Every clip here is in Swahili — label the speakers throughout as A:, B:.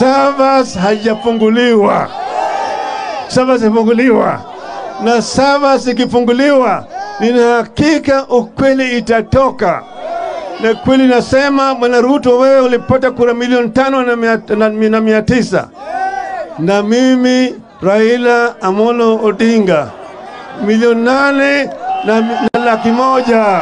A: Savas haijafunguliwa, Savas ifunguliwa, na Savas ikifunguliwa, nina hakika ukweli itatoka na kweli nasema, Bwana Ruto, wewe ulipata kura milioni tano na mia, na, na mia tisa na mimi Raila Amolo Odinga milioni nane na, na laki moja.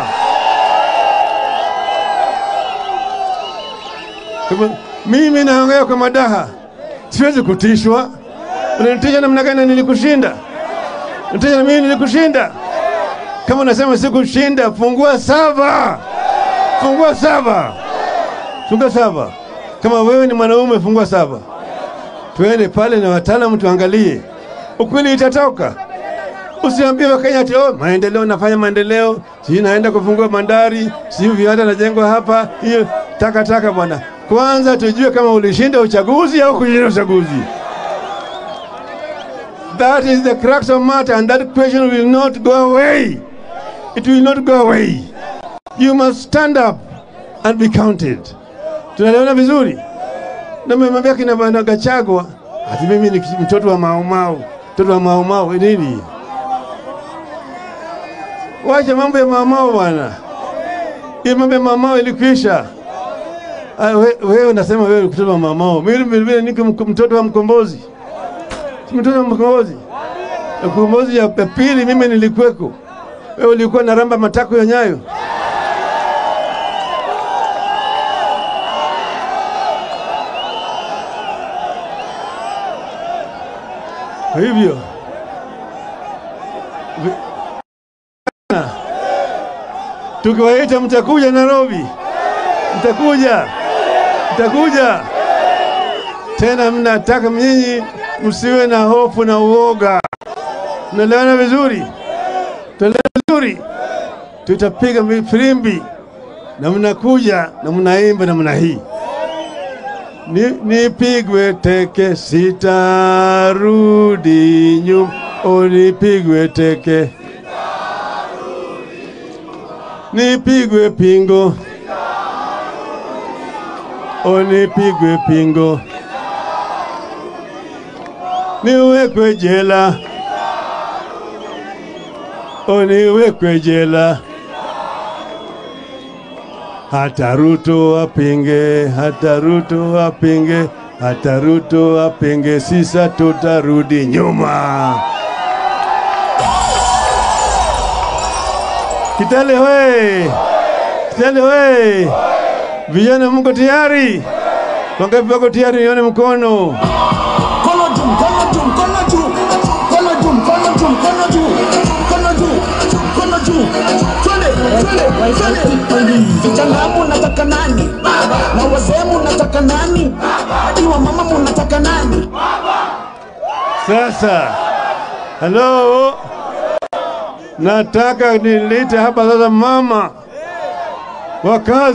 A: Kama, mimi naongea kwa madaha, siwezi kutishwa. Unanitisha namna gani? Nilikushinda, nitisha na mimi nilikushinda. Kama unasema sikushinda, fungua saba fungua saba, fungua saba. Kama wewe ni mwanaume, fungua saba, twende pale na wataalamu tuangalie, ukweli itatoka. Usiambie Wakenya ati oh, maendeleo, nafanya maendeleo, sijui naenda kufungua bandari, sijui viwanda najengwa hapa. Hiyo takataka bwana. Kwanza tujue kama ulishinda uchaguzi au kushinda uchaguzi. That is the crux of matter and that question will not go away. It will not go away. You must stand up and be counted. Tunaelewana vizuri? Na mmemwambia kina bwana Gachagua ati mimi ni mtoto wa maumau, mtoto wa maumau nini? Wacha mambo ya maumau bwana, hiyo mambo ya maumau ilikwisha. Wewe we, unasema wewe mtoto wa maumau, mimi vile niko mtoto wa mkombozi, mtoto wa mkombozi. Mkombozi ya pili mimi nilikuweko, wewe ulikuwa na ramba matako ya nyayo. Kwa hivyo tukiwaita, mtakuja Nairobi, mtakuja, mtakuja tena. Mnataka nyinyi msiwe na hofu na uoga, mnaelewana vizuri, tunaelewana vizuri, tutapiga filimbi na mnakuja na mnaimba namna hii nipigwe ni teke sitarudi nyuma, unipigwe teke nipigwe pingo, unipigwe pingo, niwekwe jela, uniwekwe jela hata Ruto apinge, hata Ruto apinge, hata Ruto apinge, sisa tutarudi nyuma. Kitale we, Kitale we, vijana mko tayari? Wangapi wako tayari? Nione mkono.
B: Mkono juu, mkono juu, mkono juu, mkono juu, mkono juu, mkono juu, mkono juu, mkono juu. Twende, twende, twende. Vijana munataka nani? Na wazee munataka nani? Hadi wa mama munataka nani?
A: Sasa halo, nataka nilete hapa sasa mama wakazi